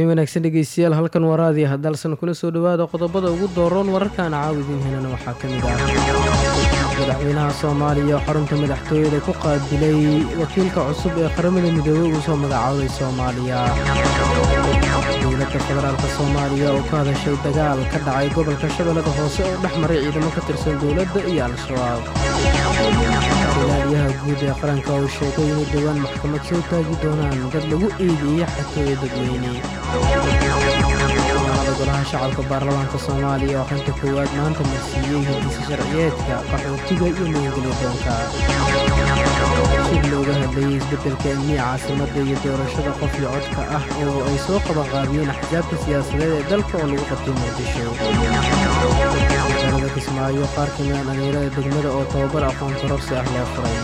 habeen wanaagsan dhegeystayaal halkan waraadiya haddaalsan kula soo dhowaada qodobada ugu dooroon wararkaana caawidiin helana waxaa ka mid ah madaxweynaha soomaaliya xarunta madaxtooyada ku qaabilay wakiilka cusub ee qaramada midoobey uu soo magacaabay soomaaliya dowladda federaalka soomaaliya oo ka hadashay dagaal ka dhacay gobolka shabeellada hoose oo dhex maray ciidamo ka tirsan dowladda iyo al-shabaab ilaaliyaha guud ee qaranka uu sheegay inay dhowaan maxkamad soo taagi doonaan dad lagu eedeeyey xatooya dadweyne maalada golaha shacabka baarlamaanka soomaaliya oo xanta koowaad maanta marsiiyey hindisa sharciyeedka qaxootiga iyo magangelya doonka shir looga hadlayay isbeddelka amniya caasimadda iyo doorashada qof iyo codka ah oo ay soo qabanqaabiyeen axsaabta siyaasadeed ee dalka oo lagu qabtay muqdisho magaalada kismaayo qaar ka mida dhalinyarada degmada oo tababar aqoon kororsi ah loo furay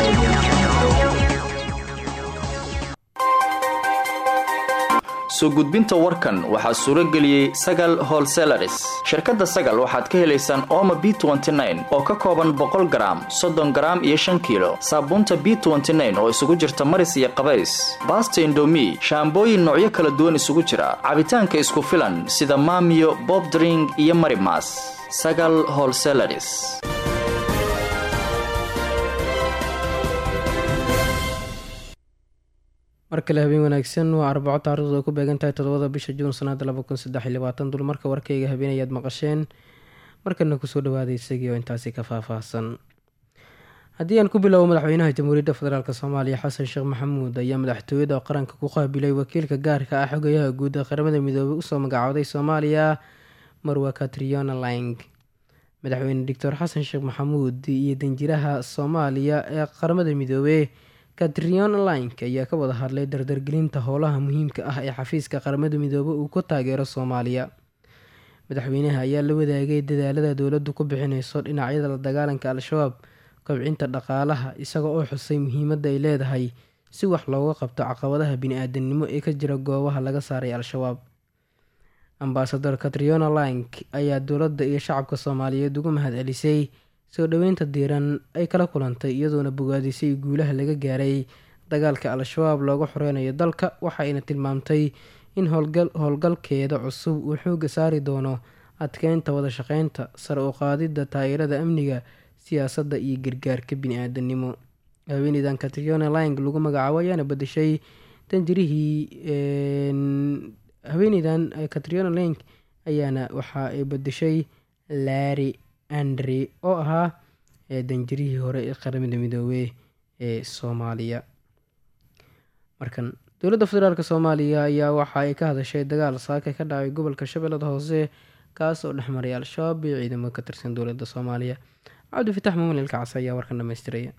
soo gudbinta warkan waxaa suuro geliyey sagal holselaris shirkadda sagal waxaad ka helaysaan ooma b oo ka kooban boqol garaam soddon garaam iyo shan kiilo saabuunta b oo isugu jirta maris iyo qabays baasta indomi shaambooyin noocyo kala duwan isugu jira cabitaanka isku filan sida maamiyo bobdring iyo marimas sagal holselaris mar kale habeen wanaagsan waa arbaco taarikhdu ay ku beegan tahay toddobada bisha juun sanada dulmarka warkayga habeen ayaad maqasheen markana kusoo dhawaaday isagii oo intaasi ka faahfaahsan haddii aan ku bilowbo madaxweynaha jamhuuriyadda federaalk soomaaliya xasan sheekh maxamuud ayaa madaxtooyada qaranka ku qaabilay wakiilka gaarka ah xogayaha guud ee qaramada midoobey usoo magacooday soomaaliya marwa katriona lang madaxweyne doctor xasan sheekh maxamuud iyo danjiraha soomaaliya ee qaramada midoobey katrion link ayaa ka wada hadlay dardargelinta howlaha muhiimka ah ee xafiiska qaramada midoobey uu ku taageero soomaaliya madaxweynaha ayaa la wadaagay dadaalada dowladdu ku bixineyso dhinacyada la dagaalanka al-shabaab kobcinta dhaqaalaha isaga oo xusay muhiimadda ay leedahay si wax looga qabto caqabadaha bini-aadanimo ee ka jira goobaha laga saaray al-shabaab ambasador katriona link ayaa dowladda iyo shacabka soomaaliyeed ugu mahad celisay soo dhoweynta diiran ay kala kulantay iyadoona bogaadisay guulaha laga gaaray dagaalka al-shabaab looga xoreynayo dalka waxayna tilmaamtay in howlgalkeeda cusub uu xooga saari doono adkeynta wada shaqeynta sare u qaadidda taageerada amniga siyaasadda iyo gargaarka bini-aadanimo haweeneydan katriona ling lagu magacaabo ayaana badashay danjirihii haweeneydan katriona ling ayaana waxa ay badashay laari andre oo ahaa danjirihii hore ee qaramada midoobey ee soomaaliya markan dowladda federaalk soomaaliya ayaa waxa ay ka hadashay dagaal saaka ka dhacay gobolka shabeellada hoose kaas oo dhexmaray al-shabaab iyo ciidamo ka tirsan dowladda soomaaliya cabdifitax muumel ilkacas ayaa warkan dhamaystiraya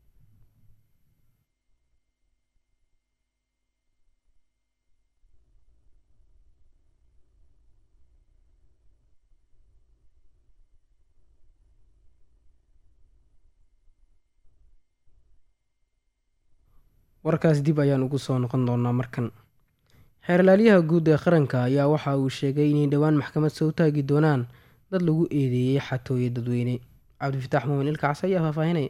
warkaas dib ayaan ugu soo noqon doonaa markan xeerlaaliyaha guud ee qaranka ayaa waxa uu sheegay inay dhowaan maxkamad soo taagi doonaan dad lagu eedeeyey xatooye dadweyne cabdifitaax muumin ilkacas ayaa faahfaahinaya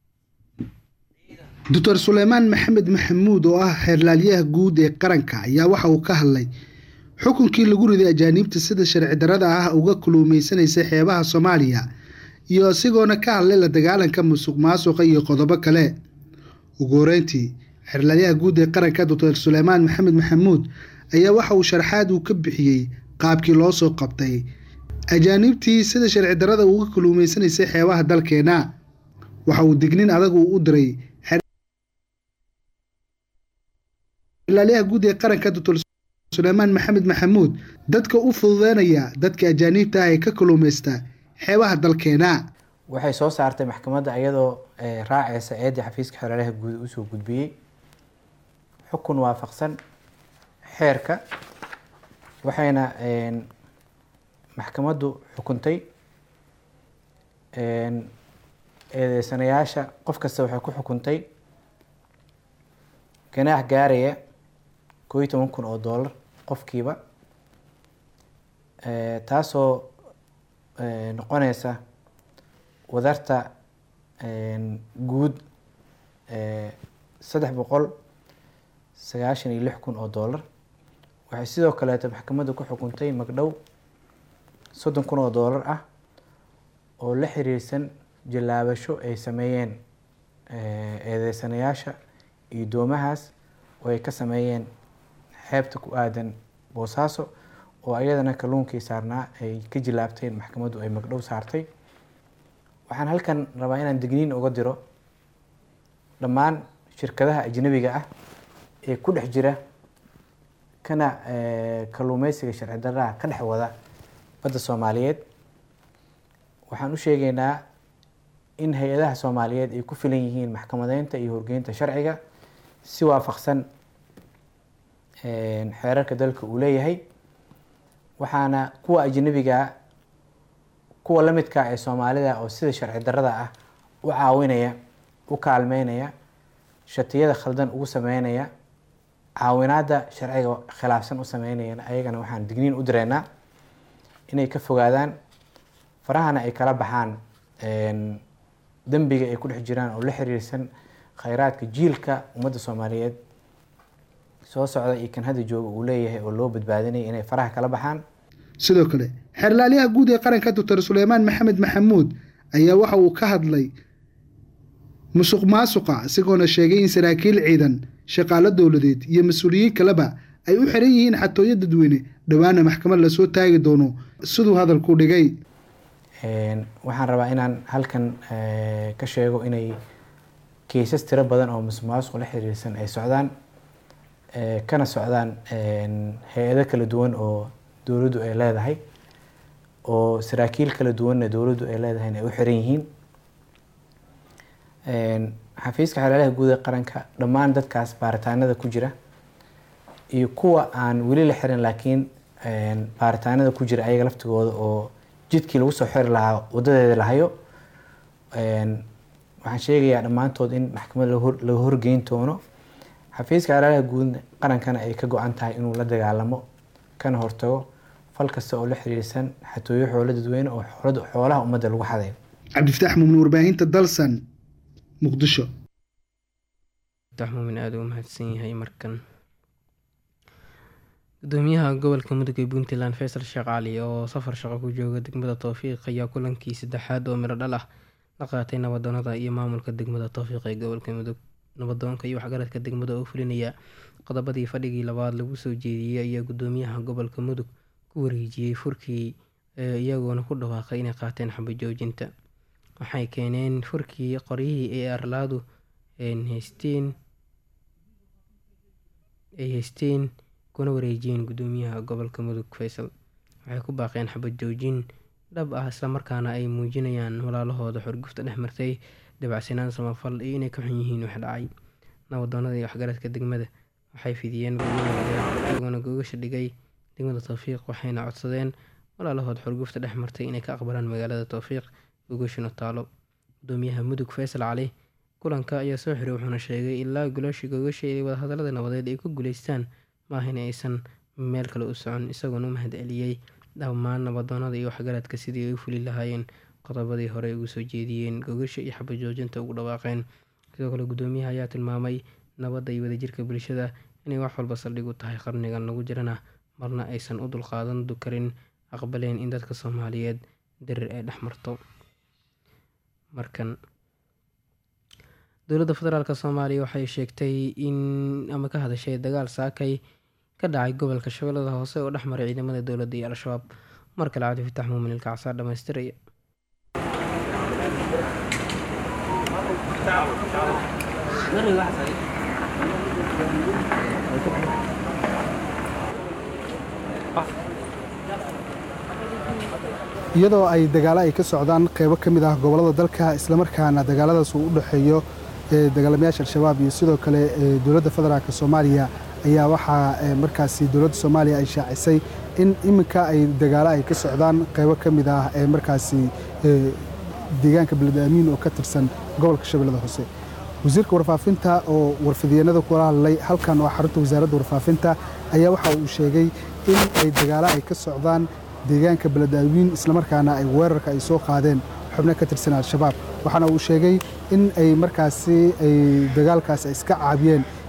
doctor suleymaan maxamed maxamuud oo ah xeerlaaliyaha guud ee qaranka ayaa waxa uu ka hadlay xukunkii lagu riday ajaaniibta sida sharci darada ah uga kuluumeysanaysa xeebaha soomaaliya iyo isagoona ka hadlay la dagaalanka musuq maasuqa iyo qodobo kale ugu horeyntii xeerlaaliyaha guud ee qaranka doctor suleymaan maxamed maxamuud ayaa waxa uu sharaxaad uu ka bixiyey qaabkii loo soo qabtay ajaaniibtii sida sharci darada uga kuluumeysanaysay xeebaha dalkeena waxa uu dignin adag uu u diray xeerlaaliyaha guud ee qaranka doctor suleymaan maxamed maxamuud dadka u fududeynaya dadka ajaaniibta ah ee ka kuluumeysta xeebaha dalkeena waxay soo saartay maxkamadda iyadoo raaceysa eedii xafiiska xeerlaaliyaha guud usoo gudbiyey xukun waafaqsan xeerka waxayna maxkamaddu xukuntay eedeysanayaasha qof kasta waxay ku xukuntay ganaax gaaraya koo iyo toban kun oo doolar qofkiiba taasoo noqoneysa wadarta guud saddex boqol sagaashan iyo lix kun oo doolar waxay sidoo kaleeto maxkamadda ku xukuntay magdhow soddon kun oo doolar ah oo la xiriirsan jallaabasho ay sameeyeen eedeysanayaasha iyo doomahaas oo ay ka sameeyeen xeebta ku aadan boosaaso oo iyadana kalluunkii saarnaa ay ka jilaabteen maxkamaddu ay magdhow saartay waxaan halkan rabaa inaan digniin uga diro dhammaan shirkadaha ajnabiga ah ee ku dhex jira kana kalluumeysiga sharci darraha ka dhex wada badda soomaaliyeed waxaan u sheegaynaa in hay-adaha soomaaliyeed ay ku filan yihiin maxkamadeynta iyo horgeynta sharciga si waafaqsan xeerarka dalka uu leeyahay waxaana kuwa ajnabigaa kuwa la midka ee soomaalida oo sida sharci darrada ah u caawinaya u kaalmeynaya shatiyada khaldan ugu sameynaya caawinaadda sharciga khilaafsan u sameynayana ayagana waxaan digniin u direynaa inay ka fogaadaan farahana ay kala baxaan dembiga ay ku dhex jiraan oo la xiriirsan khayraadka jiilka ummadda soomaaliyeed soo socda iyo kan hadda jooga uu leeyahay oo loo badbaadinaya inay faraha kala baxaan sidoo kale xeerlaaliyaha guud ee qaranka doctor suleymaan maxamed maxamuud ayaa waxa uu ka hadlay musuq maasuqa isagoona sheegay in saraakiil ciidan shaqaalo dowladeed iyo mas-uuliyiin kaleba ay u xiran yihiin xatooyo dadweyne dhowaana maxkamad lasoo taagi doono siduu hadalku dhigay waxaan rabaa inaan halkan ka sheego inay keysas tiro badan oo musuq maasuq la xiriirsan ay socdaan kana socdaan hay-ado kala duwan oo dowladdu ay leedahay oo saraakiil kala duwanna dowladdu ay leedahayna ay u xiran yihiin xafiiska xeelalaha guud ee qaranka dhammaan dadkaas baaritaanada ku jira iyo kuwa aan weli la xirin laakiin baaritaanada ku jira ayaga laftigooda oo jidkii lagu soo xiri lahaa wadadeeda lahayo waxaan sheegayaa dhammaantood in maxkamad laga horgeyn doono xafiiska xeelalaha guud qarankana ay ka go-an tahay inuu la dagaalamo kana hortago fal kasta oo la xiriirsan xatooyo xoolo dadweyne oo xoolaha ummadda lagu xadayo cabdifataax muumin warbaahinta dalsan muqdisho fataax muumin aada u mahadsan yahay markan gudoomiyaha gobolka mudug ee puntland faysal sheekh cali oo safar shaqo ku jooga degmada towfiiq ayaa kulankii saddexaad oo midho dhal ah la qaatay nabadoonada iyo maamulka degmada towfiiq ee gobolka mudug nabadoonka iyo waxgaradka degmada oo fulinaya qodobadii fadhigii labaad lagu soo jeediyey ayaa gudoomiyaha gobolka mudug ku wareejiyey furkii iyagoona ku dhawaaqay inay qaateen xabajoojinta waxay keeneen furkii qoryihii ee arlaadu haysteen ay haysteen kuna wareejiyeen gudoomiyaha gobolka mudug faysal waxay ku baaqeen xabad joojin dhab ah islamarkaana ay muujinayaan walaalahooda xorgufta dhex martay dabacsanaan samafal iyo inay ka xun yihiin wax dhacay nabadoonada iyo waxgaradka degmada waxay fidiyeen iyagoona gogasha dhigay degmada towfiiq waxayna codsadeen walaalahood xorgufta dhex martay inay ka aqbalaan magaalada towfiiq gogashuna taalo gudoomiyaha mudug faysal cali kulanka ayaa soo xiray wuxuuna sheegay ilaa gulaashii gogasha ee wadahadalada nabadeed ay ku guuleystaan maaha in aysan meel kale u socon isagoona u mahad celiyey dhammaan nabadoonada iyo waxgaradka sidii ay u fuli lahaayeen qodobadii hore ugu soo jeediyeen gogasha iyo xabajoojinta ugu dhawaaqeen sidoo kale gudoomiyaha ayaa tilmaamay nabadda iyo wadajirka bulshada inay wax walba saldhig u tahay qarnigan lagu jirana marna aysan u dulqaadan karin aqbaleen in dadka soomaaliyeed darir ay dhex marto markan dowladda federaalk soomaaliya waxay sheegtay in ama ka hadashay dagaal saakay ka dhacay gobolka shabeellada hoose oo dhex maray ciidamada dowladda iyo al-shabaab mar kale cabdifatax muumin ilkacsaa dhamaystiraya iyadoo ay dagaalo ay ka socdaan qeybo ka mid ah gobollada dalka islamarkaana dagaaladaas uu u dhexeeyo dagaalamayaasha al-shabaab iyo sidoo kale dowladda federaalk soomaaliya ayaa waxaa markaasi dowladda soomaaliya ay shaacisay in iminka ay dagaalo ay ka socdaan qeybo ka mid ah ee markaasi deegaanka beled amiin oo ka tirsan gobolka shabeellada hoose wasiirka warfaafinta oo warfidyeennada kula hadlay halkan oo xarunta wasaaradda warfaafinta ayaa waxa uu sheegay in ay dagaalo ay ka socdaan deegaanka beledaawiin islamarkaana ay weerarka ay soo qaadeen xubno ka tirsan al-shabaab waxaana uu sheegay in ay markaasi ay dagaalkaas iska caabiyeen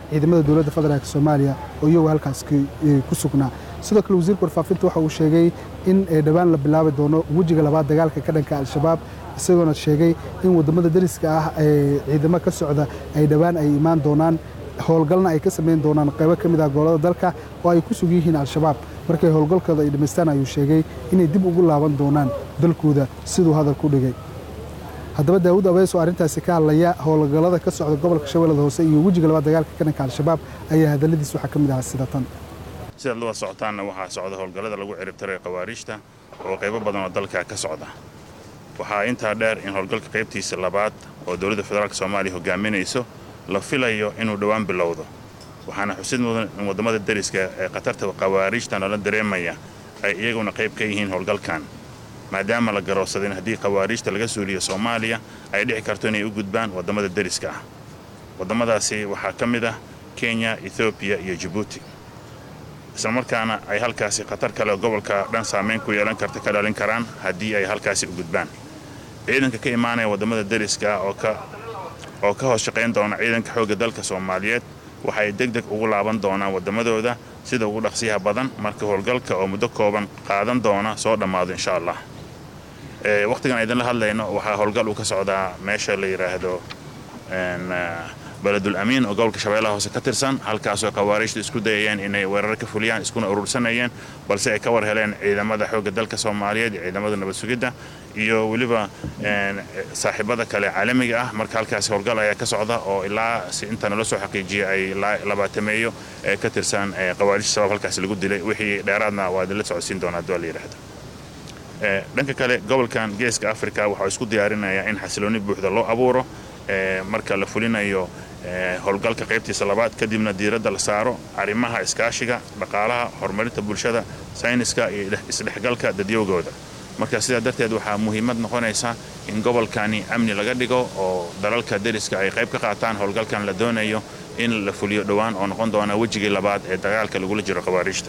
ciidamada dowladda federaalk soomaaliya oo iyagu halkaas ku sugnaa sidoo kale wasiirka warfaafinta waxa uu sheegay in dhowaan la bilaabi doono wejiga labaad dagaalka ka dhanka al-shabaab isagoona sheegay in wadamada dariska ah ee ciidamo ka socda ay dhowaan ay imaan doonaan howlgalna ay ka samayn doonaan qaybo ka mid ah gobolada dalka oo ay ku sug yihiin al-shabaab markay howlgalkooda ay dhammaystaan ayuu sheegay inay dib ugu laaban doonaan dalkooda siduu hadal ku dhigay haddaba daawud abees oo arrintaasi ka hadlaya howlgallada ka socda gobolka shabeellada hoose iyo wejiga labaad dagaalka ka dhanka al-shabaab ayaa hadalladiis waxaa ka mid ahaa sida tan sidaad la socotaanna waxaa socda howlgallada lagu ciribtiray khawaariijta oo qaybo badan oo dalka ka socda waxaa intaa dheer in howlgalka qaybtiisa labaad oo dowladda federaalk soomaaliya hogaaminayso la filayo inuu dhowaan bilowdo waxaana xusid mudan in waddamada dariska ee khatarta khawaariijta nala dareemaya ay iyaguna qayb ka yihiin howlgalkan maadaama la garoobsaday in haddii khawaariijta laga suuliyo soomaaliya ay dhici karto inay u gudbaan waddamada dariska ah waddamadaasi waxaa ka mid ah kenya ethoobiya iyo jabuuti islamarkaana ay halkaasi khatar kale oo gobolka dhan saamayn ku yeelan karta ka dhalin karaan haddii ay halkaasi u gudbaan ciidanka ka imaanaya waddamada dariska oo ka oo ka hoos shaqayn doona ciidanka xoogga dalka soomaaliyeed waxay deg deg ugu laaban doonaan waddamadooda sida ugu dhaqsiyaha badan marka howlgalka oo muddo kooban qaadan doona soo dhammaado insha allah wakhtigan idinla hadlayno waxaa howlgal uu ka socdaa meesha la yidhaahdo beledul amiin oo gobolka shabeellaha hoose ka tirsan halkaasoo khawaariijta isku dayayeen inay weerar ka fuliyaan iskuna urursanayeen balse ay ka war heleen ciidamada xoogga dalka soomaaliyeed iyo ciidamada nabad sugidda iyo weliba saaxiibada kale caalamiga ah marka halkaasi howlgal ayaa ka socda oo ilaa si inta nala soo xaqiijiyay ay labaatameeyo ee ka tirsan khawaariijta shabaab halkaasi lagu dilay wixii dheeraadna waa idinla socodsiin doonaa haddii waa la yidhaahdo dhanka kale gobolkan geeska afrika waxaa isku diyaarinayaa in xasiloonni buuxda loo abuuro marka la fulinayo howlgalka qaybtiisa labaad kadibna diiradda la saaro arrimaha iskaashiga dhaqaalaha horumarinta bulshada sayniska iyo isdhexgalka dadyowgooda marka sidaa darteed waxaa muhiimad noqonaysa in gobolkani amni laga dhigo oo dalalka deriska ay qayb ka qaataan howlgalkan la doonayo in la fuliyo dhowaan oo noqon doona wejigii labaad ee dagaalka lagula jiro khawaariijta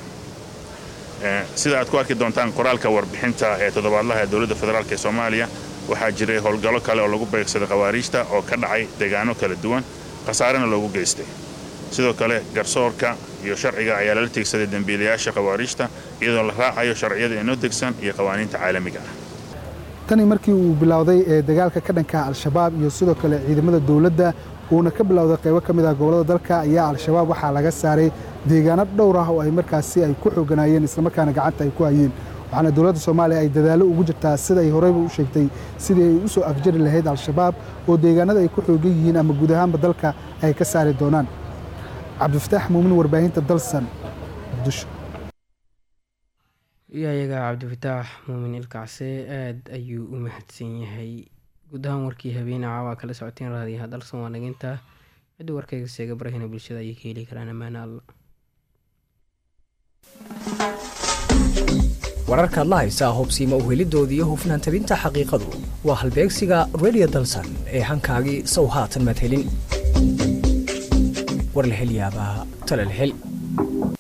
sida aad ku arki doontaan qoraalka warbixinta ee toddobaadlaha ee dowladda federaalk ee soomaaliya waxaa jiray howlgallo kale oo lagu beegsaday khawaariijta oo ka dhacay deegaano kala duwan khasaarena loogu geystay sidoo kale garsoorka iyo sharciga ayaa lala tiegsaday dembiilayaasha khawaariijta iyadoo la raacayo sharciyada inoo degsan iyo qawaaniinta caalamiga ah tani markii uu bilowday ee dagaalka ka dhanka al-shabaab iyo sidoo kale ciidamada dowladda uuna ka bilowday qaybo ka mid ah gobollada dalka ayaa al-shabaab waxaa laga saaray deegaano dhowr ah oo ay markaasi ay ku xooganaayeen islamarkaana gacanta ay ku hayeen waxaana dowladda soomaaliya ay dadaallo ugu jirtaa sida ay horeyba u sheegtay sidii ay u soo afjari lahayd al-shabaab oo deegaanada ay ku xoogan yihiin ama guud ahaanba dalka ay ka saari doonaan cabdifataax muumin warbaahinta dalsan muqdisho iyayaga cabdifataax muumin ilkacse aada ayuu u mahadsan yahay guud ahaan warkii habeene caawaa kala socoteen raadiyaha dalsan waa naginta ciddii warkayga seega barahina bulshada ayay ka heli karaan ammaane alla wararkaad la haysaa hubsiima uhelidoodii iyo hufnaan tabinta xaqiiqadu waa halbeegsiga redio dalsan ee hankaagii sow haatan madhelin warlahelyaabaha talalhel